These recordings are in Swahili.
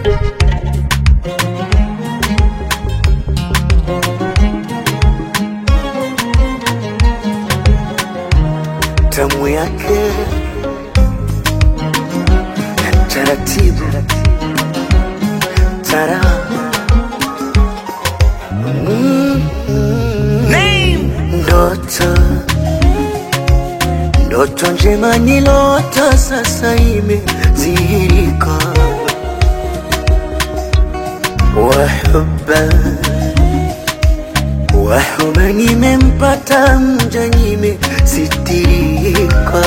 tamu yake ya taratibu tara Mm, mm. ndoto ndoto njema nilota sasa imezihirika wahuba wahuba nimempata mja nimesitirika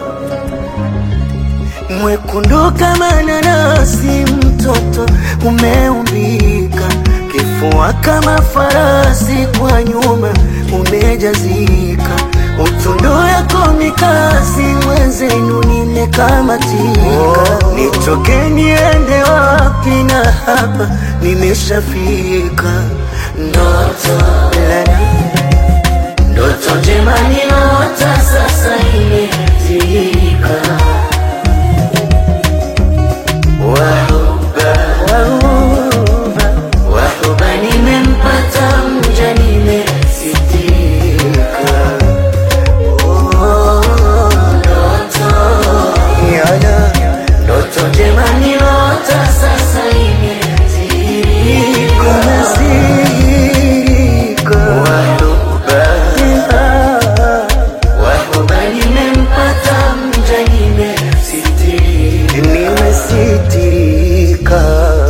mwekundu kama nanasi mtoto umeumbika kifua kama farasi kwa nyuma umejazika utundu yako mikasi mwenzenu nimekamatika nitoke niende wapi na hapa nimeshafika ndoto lana ndoto njema niota sasa imezika wahuba wahuba wahuba nimempata mja nimesitika Oh, ndoto Yana, ndoto njema niota sasa imezika imezika wahuba wahuba nimempata mja nimesitika nimesitirika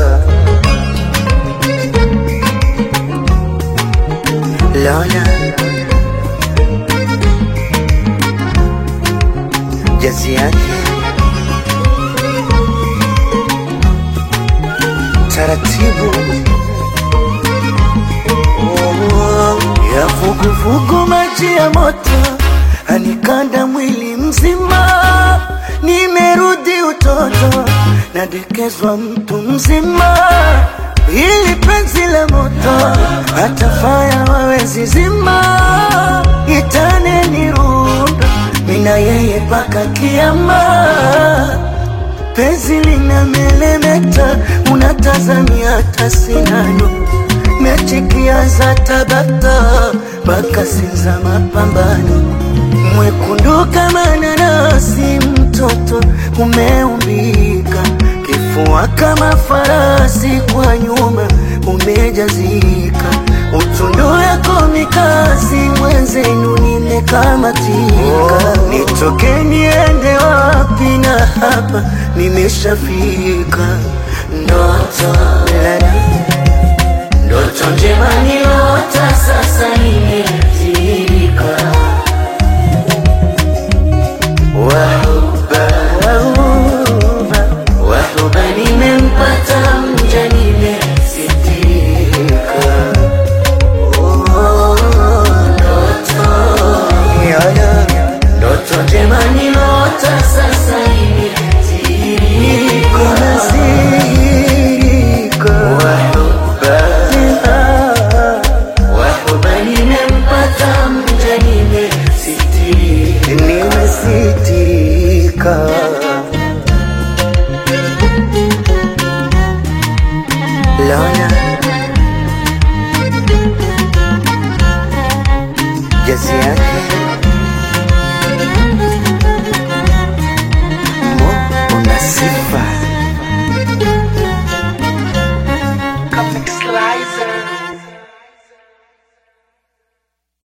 Lola jazi yake taratibu Oh, ya vuguvugu maji ya moto anikanda mwili mzima nimerudi utoto nadekezwa mtu mzima ili penzi la moto hata faya wawezi zima itane nirunda mina yeye paka kiama penzi lina melemeta unatazamia hata sinano mechikiaza tabata mpaka sinza mapambano mwekundu kama nanasi mtoto umeumbika kifua kama farasi kwa nyuma umejazika utundu yako mikasi mwenzenu nimekamatika nitoke niende wapi na hapa nimeshafika ndoto lana ndoto njema niota sasa ime